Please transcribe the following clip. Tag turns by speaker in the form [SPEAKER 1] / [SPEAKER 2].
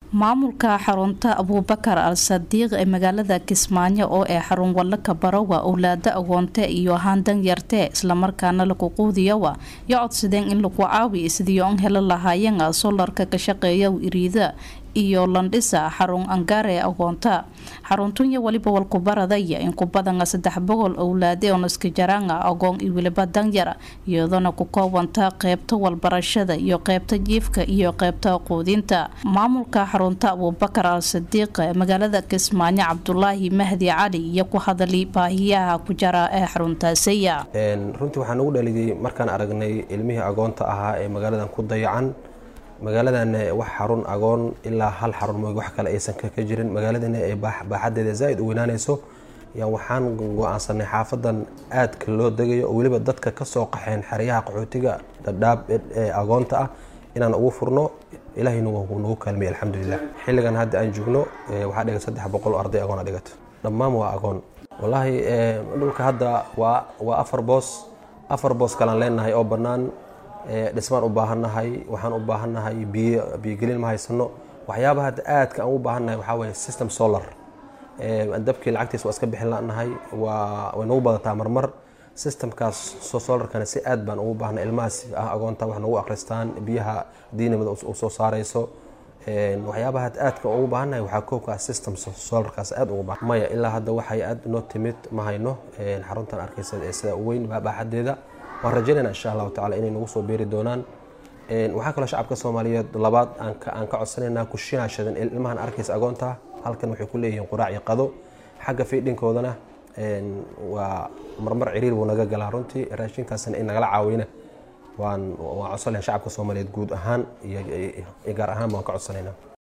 [SPEAKER 1] maamulka xarunta abuubakar al sadiiq ee magaalada kismaayo oo ee xarun wallaka barawa owlaada agoonte iyo ahaan danyarte islamarkaana laku quudiyawa yo codsadeen in lagu caawi sidii on helo lahaayeen solarka ka shaqeeya iriida iyo landhisa xarun angaare agoonta xaruntunya waliba walkubaradaya in ku badan saddex boqol owlaade oo naskajaranga agoon iyo weliba danyara iyadoona ku koobanta qeybta walbarashada iyo qeybta jiifka iyo qeybta quudinta maamulka xarunta abuubakar al sadiiq ee magaalada kismaayo cabdulaahi mahdi cali iyo ku hadali baahiyaha ku jara ee xaruntaasiya
[SPEAKER 2] runtii waxaa nagu dhaliyay markaan aragnay ilmihii agoonta ahaa ee magaaladan ku dayacan magaaladan wax xarun agoon ilaa hal xarun mooy wax kale aysan ka jirin magaaladan ay baaxadeeda zaaid u weynaanayso yaa waxaan go-aansanay xaafadan aadka loo degayo oo weliba dadka kasoo qaxeen xeryaha qaxootiga dhadhaab ee agoonta ah inaan ugu furno ilaahay nagu kaalmiyay alxamdulilah xilligan hadda aan joogno waxaa dhigan saddex boqol oo arday agoona dhigato dhammaan waa agoon wallaahi dhulka hadda waa waa afar boos afar boos kalaan leenahay oo bannaan dhismaan u baahannahay waxaan u baahannahay biyo biyogelin ma haysano waxyaabaha hadda aadka aan u baahannahay waxaa waye system solar dabkii lacagtiisa waa iska bixin lanahay waa way nagu badataa marmar systemkaas solarkana si aad baan ugu baahnay ilmahaas ah agoonta wax nagu akhristaan biyaha diinimada u soo saarayso waxyaabaha hadda aadka ugu baahannahay waxaa koobka system solarkaas aad ugu baahan maya ilaa hadda waxay aad noo timid ma hayno xaruntan arkaysa ee sida u weyn baaxadeeda waan rajaynayna insha allahu tacala inay nagu soo beeri doonaan waxaa kaloo shacabka soomaaliyeed labaad aan ka codsanaynaa kushinashadan ilmahan arkaysa agoonta halkan waxay ku leeyihiin quraac iyo qado xagga fiidhinkoodana waa marmar ciriir buu naga galaa runtii raashinkaasna in nagala caawina waan waan codsanayn shacabka soomaaliyeed guud ahaan iyo gaar ahaan baan ka codsanaynaa